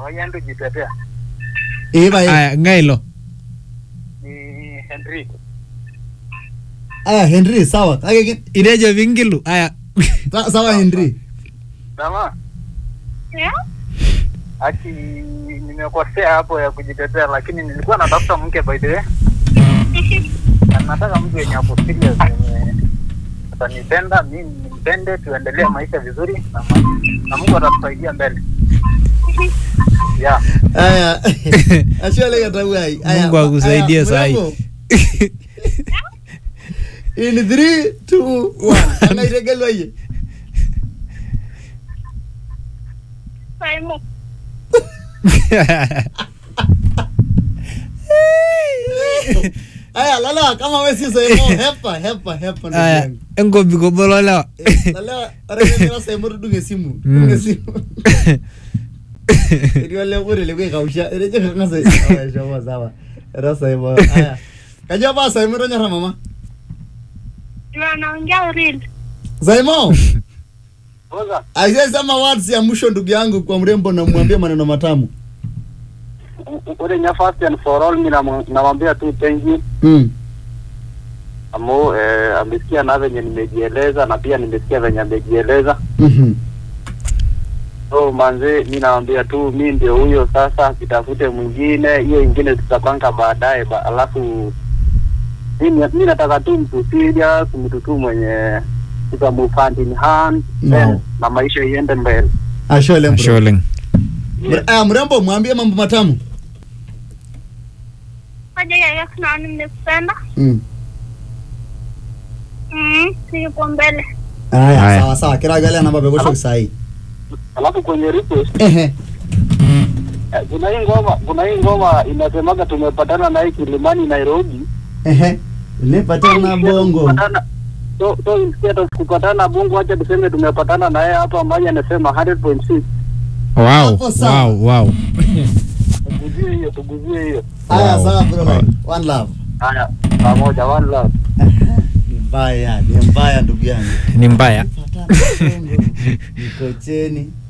wayandu jitetea Eh bye. aya ngailo ni Henry Aya Henry sawa. Kake ki- irejo vingilu aya sa- sawa Henry. Dama Yeah? aki nimekosea hapo ya kujitetea, lakini nilikuwa natafuta mke by the way, na nataka mtu yenye ako serious mwenye atanipenda mimi nimpende, tuendelee maisha vizuri na, ma- na Mungu atatusaidia mbele. Yeah. Aya. Ashole katawai. Aya. Mungu akusaidie aya, sahi. mrembo. In 3 2 1. Anairegelwa ye. Simon. Aya lala kama wewe si sema hepa hepa hepa ndugu aya yangu. enkobi kobololewa Eh, Lala aremera sema tudunge simu. Mm. Dunge simu. Ndio leo kule leo kausha. Reje kangasa. Aya shawa sawa. Era sema. Aya. Kajua ba sema ndo nyara mama. Tunaongea real. Zaimo. Oza, Aisee sema words ya mwisho ndugu yangu kwa mrembo na mwambie maneno matamu. ule nya first and for all mimi namu- namwambia tu thank you Mm. Amo eh, amesikia na venye nimejieleza na pia nimesikia venye amejieleza. Mhm. So manze, mi nawambia tu mi ndio huyo sasa, kitafute mwingine, hiyo ingine tutapanga baadaye ba, alafu mi ni- mi nataka tu mtu serious, mtu tu mwenye tuta move hand in hand No. then, na maisha iende mbele. Ashole bro. sholeng Mre- Aya mrembo mwambie mambo matamu. Moja ya kuna nimekupenda. Mm. Mm, siko mbele. Aya Aya. sawa sawa kila gale namba begosho sahi. Alafu kwenye request Ehe. eh, kuna hii ngoma kuna hii ngoma inasemaga tumepatana na hii Kilimani Nairobi. Ehe. Nipatana bongo. Kupatana- So, so instead of kupatana bongo, acha tuseme tumepatana na yeye hapa, ambaye anasema 100.6 wow Hapo sawa. wow wow tuguzie hiyo, tuguzie hiyo. Aya Wow. sawa bro. Wow. One love. Haya, pamoja, one love. Ni mbaya, ni mbaya ndugu yangu. ni mbaya Patana bongo. Niko cheni.